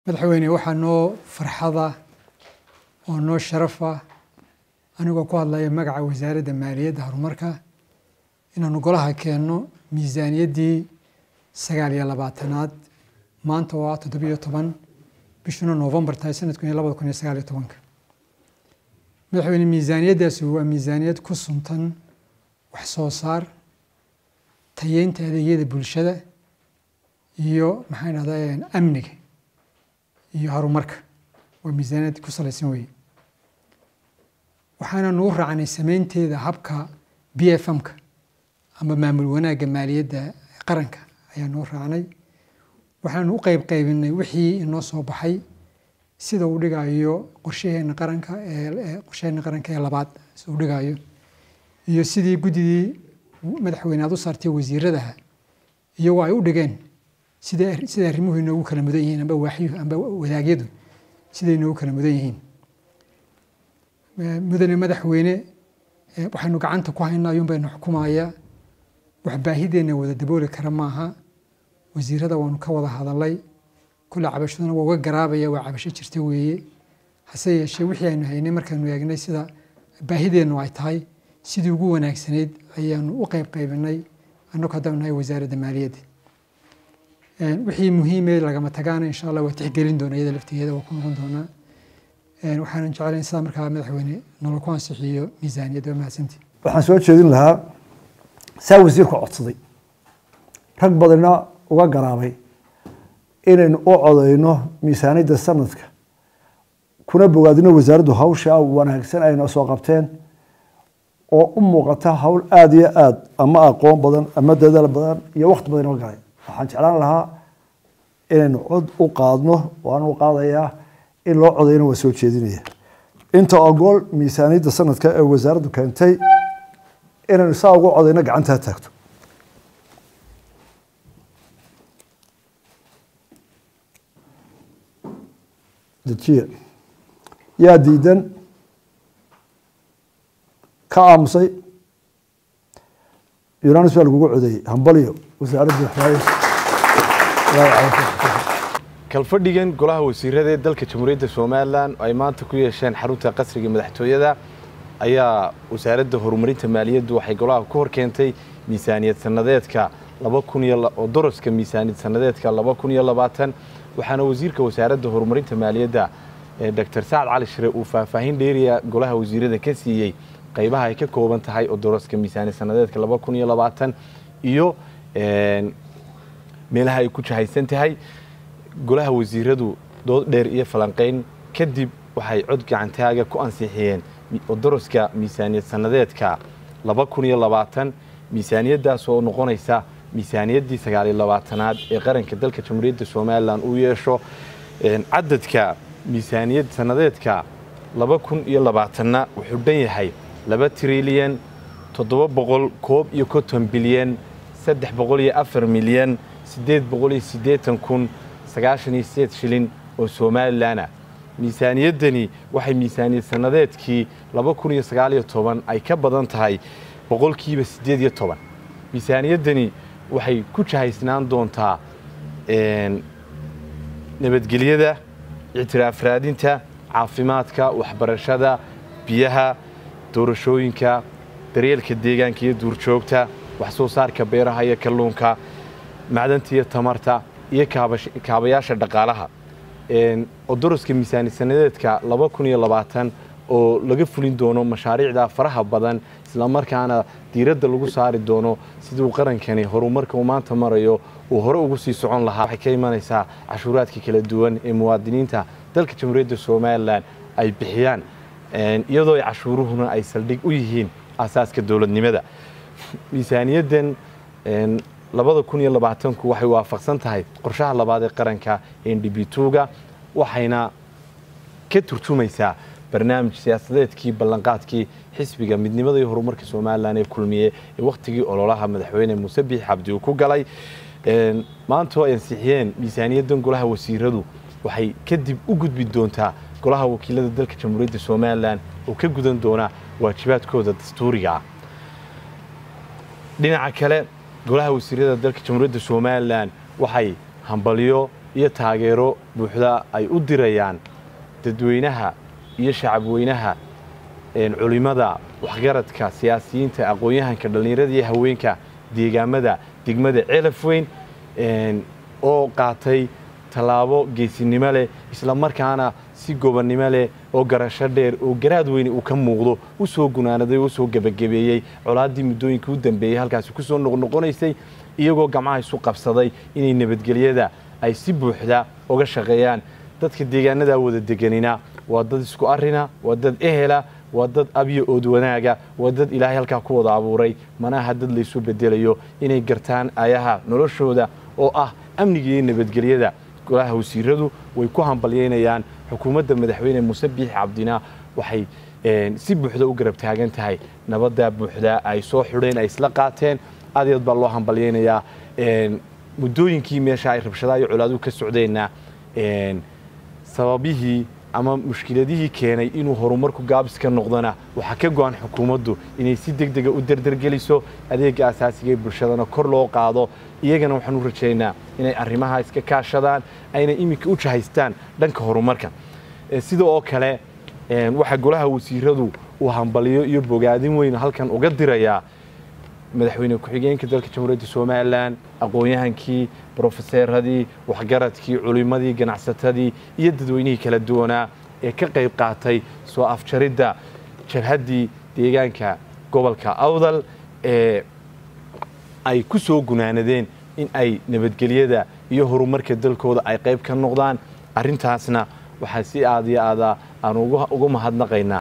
madaxweyne waxaa noo farxada oo noo sharafa anigoo ku hadlaya magaca wasaaradda maaliyadda horumarka inaanu golaha keenno miisaaniyaddii sagaal iyo labaatanaad maanta oo ah toddobiyo toban bishuna novembar tahay sanadku iyo labada kun iyo sagaal iyo tobanka madaxweyne miisaaniyaddaasi waa miisaaniyad ku suntan wax soo saar tayeynta adeegyada bulshada iyo maxaan dhahdaa amniga iyo horumarka waa miisaaniyad ku salaysan weye waxaana nagu raacnay sameynteeda habka b f m-ka ama maamul wanaagga maaliyadda qaranka ayaa noo raacnay waxaanu u qeyb qaybinay wixii inoo soo baxay sida uu dhigayo qorshaheena qaranka ee qorshaheena qaranka ee labaad sida uu dhigayo iyo sidii guddidii madaxweyne aad u saartay wasiiradaha iyagoo ay u dhigeen sida sida arrimuhu inoogu kala mudan yihiin amba waaxyuhu amba wadaagyadu siday inoogu kala mudan yihiin mudane madaxweyne waxaynu gacanta ku haynaa ayuun baynu xukumaya wax baahideenna wada dabooli kara maaha wasiirada waanu ka wada hadalay kule cabashaduna waa uga garaabaya waa cabasho jirta weeye hase yeeshee wixii aynu haynay markaanu eegnay sida baahideennu ay tahay sidii ugu wanaagsanayd ayaanu u qeyb qaybinay annagu haddanu nahay wasaaradda maaliyadda wixii muhiime lagama tagaana insha allah waa tixgelin doona iyada laftigeeda waa ku noqon doonaa waxaanan jeclayn sidaa markaa madaxweyne nolol ku ansixiyo miisaaniyadda waa mahadsantii waxaan soo jeedin lahaa saa wasiirku codsaday rag badanna uga garaabay inaynu u codeyno miisaaniyadda sanadka kuna bogaadino wasaaraddu hawsha wanaagsan ayna soo qabteen oo u muuqata hawl aada iyo aada ama aqoon badan ama dadaal badan iyo wakti badan inoo galay waxaan jeclaan lahaa inaynu cod u qaadno waan u qaadayaa in loo codeyna waa soo jeedinaya inta ogool miisaaniyadda sanadka ee wasaaraddu keentay inaynu saa ugu codeyno gacanta ha taagto dejiya yaa diidan ka aamusay yunanis baa lagugu codeeyey hambalyo wasaaradda kalfadhigan golaha wasiirada ee dalka jamhuuriyadda somalilan ay maanta ku yeesheen xarunta qasriga madaxtooyada ayaa wasaaradda horumarinta maaliyaddu waxay golaha ku hor keentay miisaaniyad sanadeedka oo doroska miisaaniyad sanadeedka laba kun iyo labaatan waxaana wasiirka wasaaradda horumarinta maaliyadda doctor sacad cali shire uu faahfaahin dheeriya golaha wasiirada ka siiyey qaybaha ay ka kooban tahay oo doroska miisaaniyad sanadeedka laba kun iyo labaatan iyo meelaha ay ku jahaysan tahay golaha wasiiradu dood dheer iyo falanqayn kadib waxay cod gacantaaga ku ansixiyeen doroska miisaaniyad sanadeedka laba kun iyo labaatan miisaaniyaddaas oo noqonaysa miisaaniyaddii sagaaliyo labaatanaad ee qaranka dalka jamhuuriyadda somalilan uu yeesho cadadka miisaaniyad sanadeedka laba kun iyo labaatanna wuxuu dhan yahay laba trilyan toddoba boqol koob iyo konton bilyan saddex boqol iyo afar milyan siddeed boqol iyo siddeetan kun sagaashan iyo sideed shilin oo somalilan ah miisaaniyaddani waxay miisaaniyad sanadeedkii laba kun iyo sagaaliyo toban ay ka badan tahay boqolkiiba siddeed iyo toban miisaaniyaddani waxay ku jahaysnaan doontaa nabadgelyada ictiraaf raadinta caafimaadka waxbarashada biyaha doorashooyinka daryeelka deegaanka iyo duurjoogta wax soo saarka beeraha iyo kalluunka macdanta iyo tamarta iyo kaabayaasha dhaqaalaha oo doroska miisaani sanadeedka laba kun iyo labaatan oo laga fulin doono mashaariicda faraha badan islamarkaana diiradda lagu saari doono siduu qarankani horumarka uu maanta marayo uu hore ugu sii socon lahaa waxay ka imanaysaa cashuuraadka kala duwan ee muwaadiniinta dalka jamhuuriyadda somalilan ay bixiyaan iyadoo ay cashuuruhuna ay saldhig u yihiin asaaska dowladnimada miisaaniyaddan labada kun iyo labaatanku waxay waafaqsan tahay qorshaha labaad ee qaranka ndb2ga waxayna ka turjumaysaa barnaamij siyaasadeedkii ballanqaadkii xisbiga midnimada iyo horumarka somalilan ee kulmiye ee wakhtigii ololaha madaxweyne muuse biix cabdi uu ku galay maantoo ay ansixiyeen miisaaniyaddan golaha wasiiradu waxay kadib u gudbi doontaa golaha wakiilada dalka jamhuuriyadda somalilan oo ka gudan doona waajibaadkooda dastuuriga ah dhinaca kale golaha wasiirada dalka jamhuuriyadda somalilan waxay hambalyo iyo taageero buuxda ay u dirayaan dadweynaha iyo shacabweynaha culimada waxgaradka siyaasiyiinta aqoon-yahanka dhallinyarada iyo haweenka deegaamada degmada celaf weyn oo qaatay tallaabo geesinimo leh isla markaana si gobonnimo leh oo garasho dheer oo garaad weyne uu ka muuqdo u soo gunaanaday oo usoo gebagabeeyey colaaddii muddooyinkii u dambeeyey halkaasi ku soo noqnoqonaysay iyagoo gamcaha isu qabsaday inay nabadgelyada ay si buuxda uga shaqeeyaan dadka deegaanadaa wada deganina waa dad isku arina waa dad ehela waa dad abyo ood wanaaga waa dad ilaahay halkaa ku wada abuuray manaha dad laysu bedelayo inay gartaan ayaha noloshooda oo ah amniga iyo nabadgelyada golaha wasiiradu way ku hambalyeynayaan xukuumadda madaxweyne muuse biixi cabdina waxay si buuxda u garab taagan tahay nabadda buuxda ay soo xidheen ay isla qaateen aad iyo aad baa loo hambalyeynayaa muddooyinkii meesha ay rabshadaha iyo colaaduhu ka socdeenna sababihii ama mushkiladihii keenay inuu horumarku gaabis ka noqdona waxaa ka go-an xukuumaddu inay si deg dega u derdergeliso adeega asaasiga ee bulshadana kor loo qaado iyagana waxaan u rajaynaa inay arrimaha iska kaashadaan ayna iminka u jahaystaan dhanka horumarka sida oo kale waxaa golaha wasiiradu uu hambaliyo iyo bogaadin weyn halkan uga dirayaa madaxweyne ku-xigeenka dalka jamhuuriyadda somalilan aqoon-yahankii brofeseeradii waxgaradkii culimadii ganacsatadii iyo dadweynihii kala duwanaa ee ka qayb qaatay soo afjaridda jabhaddii deegaanka gobolka awdal ee ay ku soo gunaanadeen in ay nabadgelyada iyo horumarka dalkooda ay qayb ka noqdaan arrintaasna waxaa si aad iyo aada aan uga mahadnaqaynaa